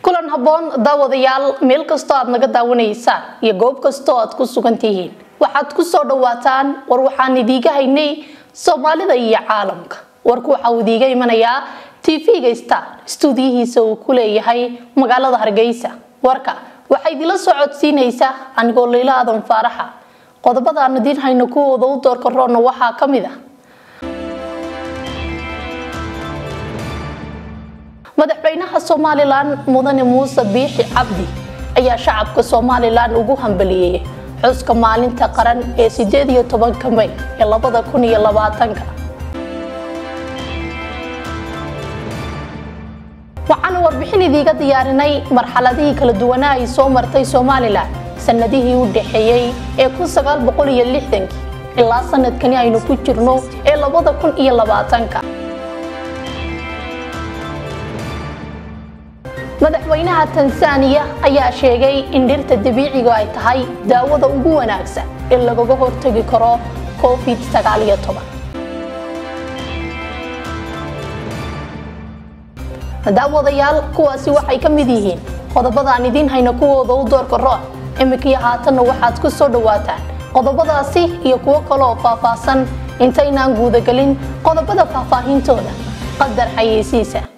kulan habboon daawadayaal meel kastoo aad naga daawanaysaan iyo goob kastoo aad ku sugan tihiin waxaad ku soo dhawaataan war waxaan idiiga haynay soomaalida iyo caalamka warku waxa uu idiiga imanayaa tv-ga star stuudiyihiisa uu ku leeyahay magaalada hargeysa warka waxaa idinla soo codsiinaysaa anigoo layla aadan faaraxa qodobada aan idiin hayno kuwooda u doorka roonna waxaa ka mid ah madaxweynaha somalilan mudane muuse biixi cabdi ayaa shacabka somalilan ugu hambaliyey xuska maalinta qaran ee sideed iyo tobanka may ee labada kun iyo labaatanka waxaana warbixin idiiga diyaarinay marxaladihii kala duwanaa ay soo martay somalilan sanadihii u dhaxeeyey ee kun sagaal boqol iyo lixdankii ilaa sanadkani aynu ku jirno ee labada kun iyo labaatanka madaxweynaha tansaaniya ayaa sheegay in dhirta dabiiciga ay tahay daawada ugu wanaagsan ee lagaga hortagi karo covid sagaaliyo toban daawadayaal kuwaasi waxay ka mid yihiin qodobada aan idiin hayno kuwooda u doorka roon iminkii haatanna waxaad ku soo dhawaataan qodobadaasi iyo kuwo kale oo faahfaahsan intaynaan guudagelin qodobada faahfaahintooda qadar xayeysiisa